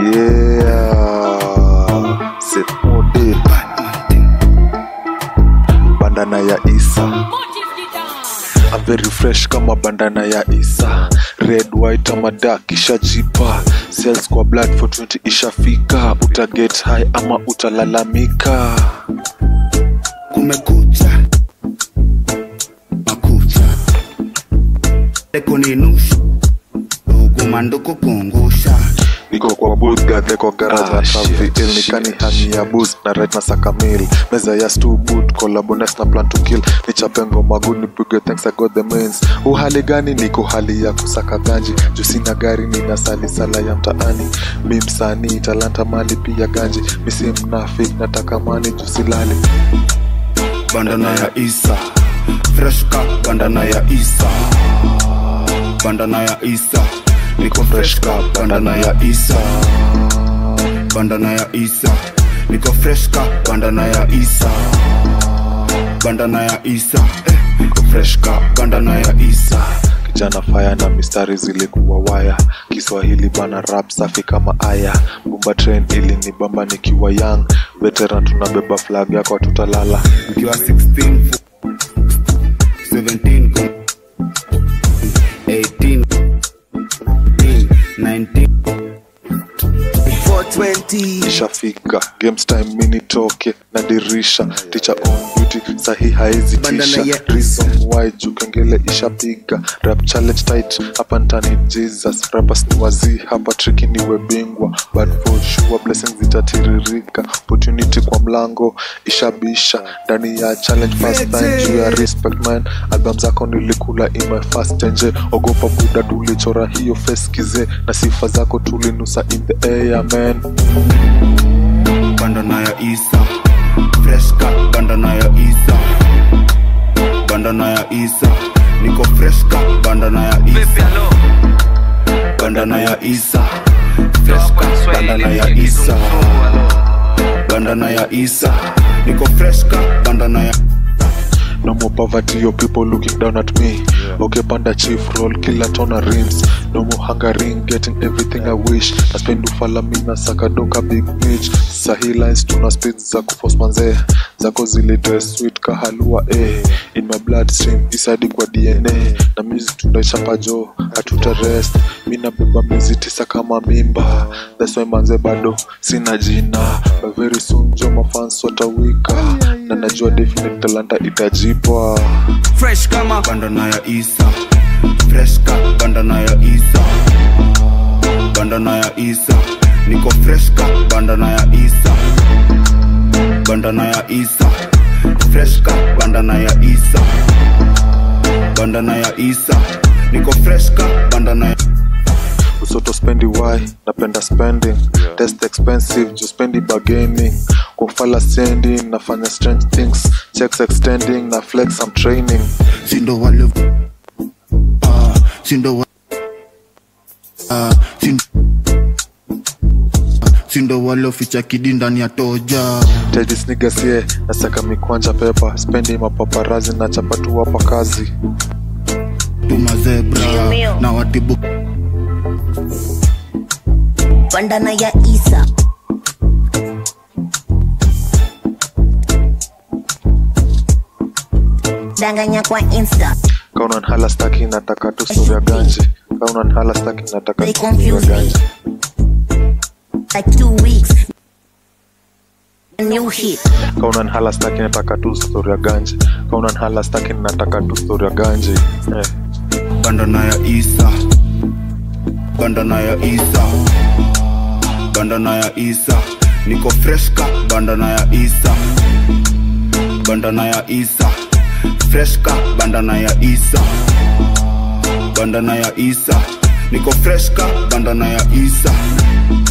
Yeah, c'est mode bandana ya Isa. I'm very fresh kama bandana ya Isa. Red, white ama dark ishajipa. Sales kwa blood for 20 ishafika. Uta get high ama utalalamika. kumekucha makucha ekoninusha ugumanduku kungusha niko kwa booth gadhe kwa garage Ah, na shit, travel il nikani shit, hani ya boost na right na saka meal meza ya stu boot collabones na plan to kill nichape ngoma good nipige thanks I got the means uhali gani niko hali ya kusaka ganji juu sina gari nina sali sala ya mtaani mi msanii talanta mali pia ganji mi si mnafik nataka mani juu silali bandana ya isa freshka bandana ya isa bandana ya isa niko freshka bandana ya isa bandana ya isa niko freshka bandana ya isa bandana ya isa eh, niko freshka bandana ya isa kijana faya na mistari zilikuwa waya kiswahili bana rap safi kama aya bumba train ili ni bamba nikiwa young veteran tunabeba flag yako tutalala ukiwa 16 fu- 17 kum- 18 19 420 ishafika games time mini toke na dirisha teacher on duty sahi haizi Bandana tisha ya reason why juu kengele ishapiga rap challenge tight hapa ntani jesus rappers ni wazii hapa triki niwe bingwa but for sure blessings zitatiririka opportunity kwa mlango ishabisha ndani ya challenge first time juu ya respect man album zako nilikula in my first nje ogopa buda tulichora hiyo face kize na sifa zako tulinusa in the air man bandana ya isa freshka bandana ya isa bandana ya isa niko freshka bandana ya isa bandana ya isa freshka bandana ya isa bandana ya isa niko freshka bandana ya No more poverty, your people looking down at me. Okay, panda chief roll, killer tona rims. No more hungering, getting everything I wish. Na spend ufala mina saka doka big bitch. Sahi lines tuna speed za kuforce manze. Zako zile dress sweet kahalua eh. In my bloodstream, isadi kwa DNA. Na music tunaichapa jo, hatuta rest. Mina beba miezi tisa kama mimba. That's why manze bado sina jina. But very soon jo mafans watawika. Na najua definite talanta itajipwa. fresh kama bandana ya isa freshka bandana ya isa bandana ya isa niko freshka bandana ya isa bandana ya isa freshka bandana ya isa bandana ya isa niko freshka bandana ya usoto spendi why napenda spending test expensive ju spendi bargaining kufala sending nafanya strange things checks extending na flex I'm training sindo wale ah sindo wa ah sindo sindo waloficha kidi ndani ya toja tedis nigasie nasaka mikwanja pepa spendi mapaparazi na chapatu hapa kazi tumazebra Jimio. na watibu bandana ya isa danganya kwa insta kauna nhala staki nataka tu sura ganji kauna nhala staki nataka They tu sura confuse me. ganji like two weeks a new hit kauna nhala staki nataka tu sura ganji kauna nhala staki nataka tu sura ganji eh. bandana ya isa bandana ya isa bandana ya isa niko freshka bandana ya isa bandana ya isa freshka bandana ya isa bandana ya isa niko freshka bandana ya isa